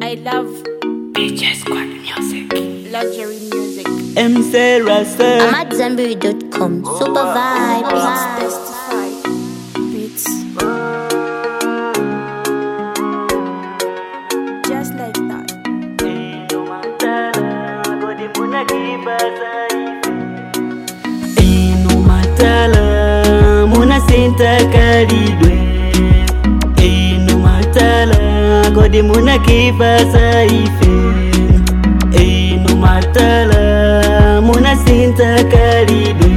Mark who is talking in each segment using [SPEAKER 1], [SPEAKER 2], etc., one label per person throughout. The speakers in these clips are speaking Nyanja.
[SPEAKER 1] I love
[SPEAKER 2] DJ Squad Music.
[SPEAKER 1] luxury music.
[SPEAKER 3] M. Sarah, sir.
[SPEAKER 4] I'm at Zenberry.com. Super vibes.
[SPEAKER 1] Testified beats. Just like that.
[SPEAKER 3] Inu matala muna sinta kalidwe Inu matala godi muna kibasa ife Inu matala muna sinta kalidwe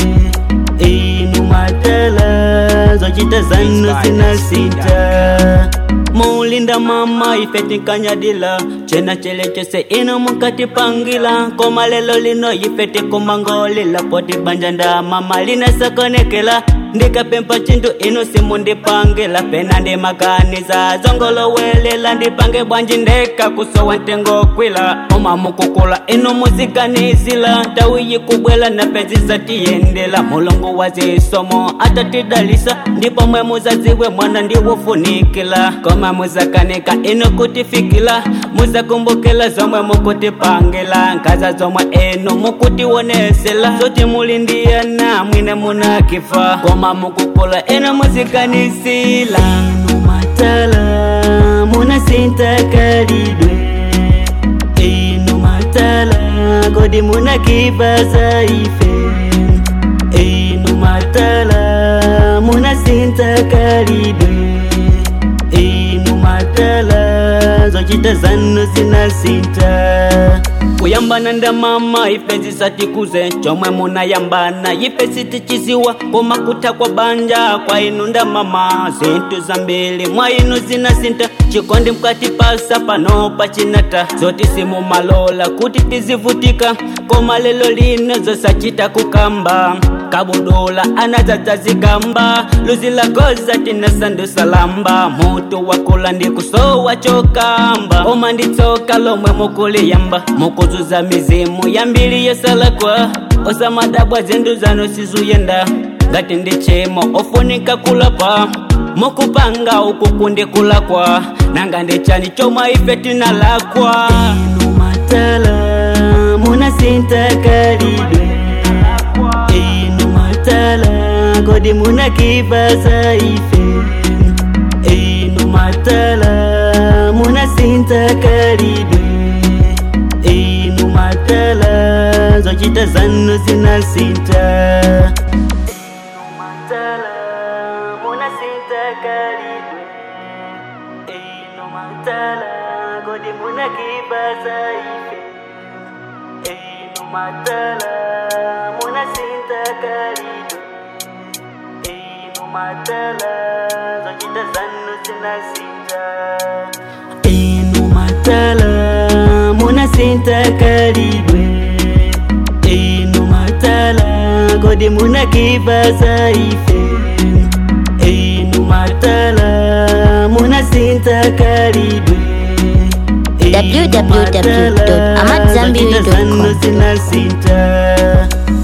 [SPEAKER 3] Inu matala zochita zanu sina sinta mulinda mama ifetikanyadila chena chele chose ino mukati pangila koma lelo lino ifeti kumangolila poti banja nda mama linasakonekela ndikapempa chintu ino simu ndipangila pena ndimakaniza zongolowelela ndipange bwanji ndeka kusowa ntengo kwila oma mukukula ino muziganizila tawiyi kubwela na penzi zatiyendela mulungu wa zisomo atatidalisa ndipo mwe muzaziwe mwana ndiwofunikila koma muzakanika ino kutifikila muzakumbukila zomwe mukutipangila nkaza zomwe eno mukutiwonesela zoti mulindiyana mwine munakifa koma mukukula eno muzikanisila inu matala munasintakalidwe inu matala kodi munakibaza ife inu matala munasintakalidwe inu matala zochita zanu zinasinta kuyambana nda mama ife zisatikuze chomwe munayambana ife sitichisiwa koma kutha kwa banja kwa inu nda mama zinthu zambiri mwa inu zinasinta chikondi mkati pasa pano pachinata zoti simumalola kuti tizivutika koma lelo lino zosachita kukamba kabudola anadzadzazikamba luzi lagoza tinasandusalamba mutu wakula ndikusowa chokamba koma nditsoka lomwe mukuliyamba mukuzuza mizimu yambiri yosalakwa osamadabwa zindu zanu sizuyenda ngati ndichimo ofunika kulapa mukupanga uku kundikulakwa nanga ndichani chomwe ife tinalakwa inu matala munasintakalidwe inu matala kodi munakibaza ife inu matala munasintakalidwe inu matala zochita zanu zinasinta inu matala munasintakalidwe inu matala kodi munakibaza ife inu matala munasintakalidwe inu matala zochita zanu zinasinta inu matala munasintakalidwe inu matala kodi munakibaza ife inu matala munasintakalidwe
[SPEAKER 4] www.amadzambiri.com.
[SPEAKER 3] zinasinta